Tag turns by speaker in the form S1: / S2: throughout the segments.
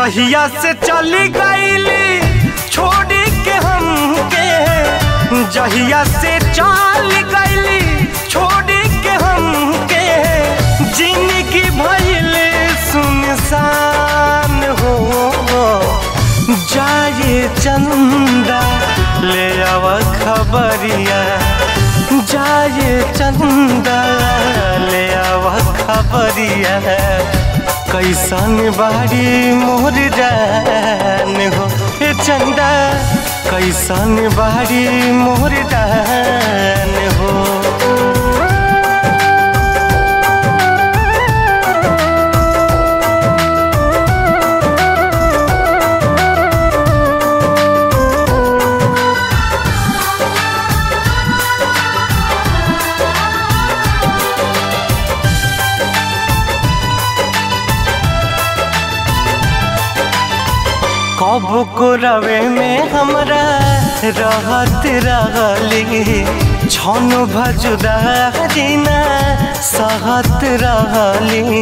S1: जहिया से चली गईली छोड़ी के हमके जहिया से चल गईली छोड़ी के हमके जिंदगी भइल सुनसान हो जाए चंदा ले आव खबरिया जाए चंदा ले आव खबरिया कैसन बाड़ी मोर जान हो ए चंदा कैसन बाड़ी मोर जान हो कब को रवे में हमरा रहत रहली छन भजुदा जीना सहत रहली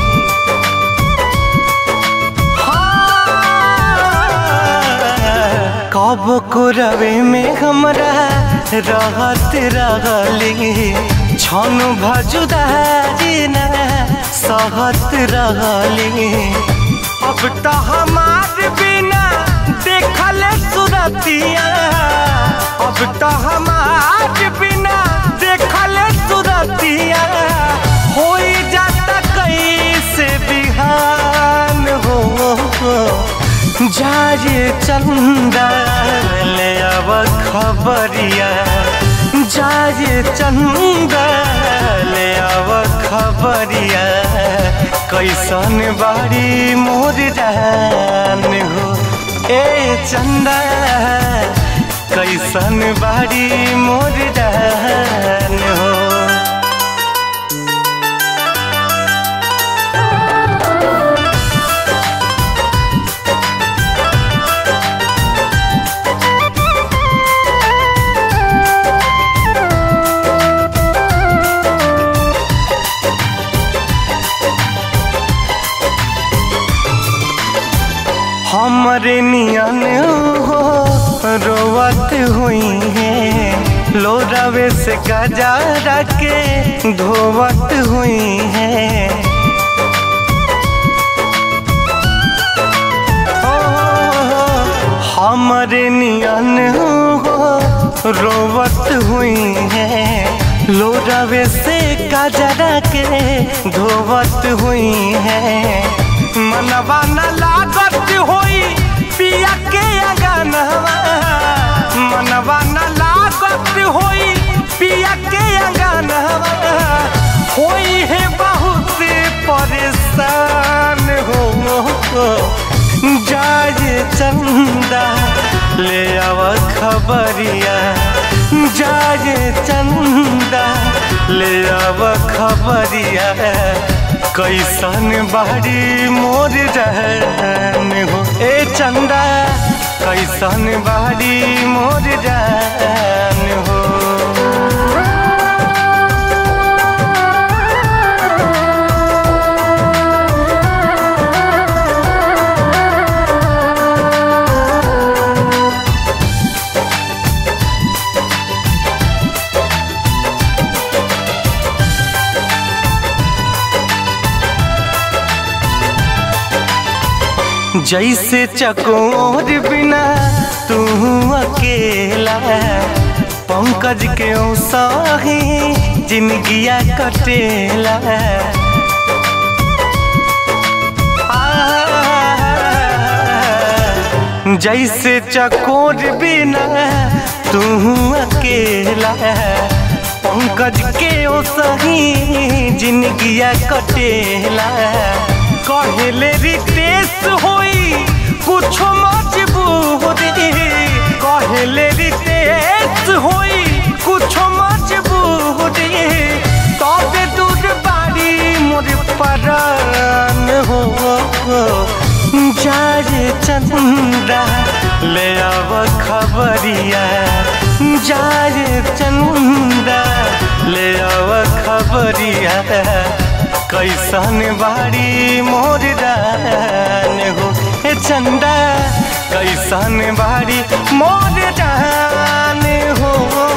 S1: कब को रवे में हमरा रहत रहली छन भजुदा जीना सहत रहली अब तो हमार बिना देखल सुरतिया अब तो हमार बिना देखल सुरतिया हो जाता कैसे बिहान हो जाए चंदा ले अब खबरिया जाए चंदा ले अब खबरिया कैसन बाड़ी मोर जान हो ए चंदा कैसन बाड़ी मोर जान हो हमरे नियन हो रोवत हुई है लोरावे से गजा के धोवत हुई है हमरे नियन हो रोवत हुई है लोरावे से गजरा के धोवत हुई है मनवा न लागत होई पिया के अगनवा मनवा न लागत होई पिया के अगनवा होई है बहुत परेशान हो जाए चंदा ले आव खबरिया जाए चंदा ले आव खबरिया कैसन बाड़ी मोर जान हो ए चंदा कैसन बाड़ी मोर जान हो जैसे चकोर बिना तू अकेला पंकज के सही जिंदगिया कटेला जैसे चकोर बिना तू अकेला पंकज के सही जिंदगिया कटेला कहले रितेश होई कुछो मजबूरी कहले रितेश होई कुछो मजबूरी तबे दूर बाड़ी मोर परान हो जाए चंदा ले आव खबरिया जाए चंदा ले आव खबरिया कैसन बाड़ी मोर दान हो हे चंदा कैसन बाड़ी मोर जान हो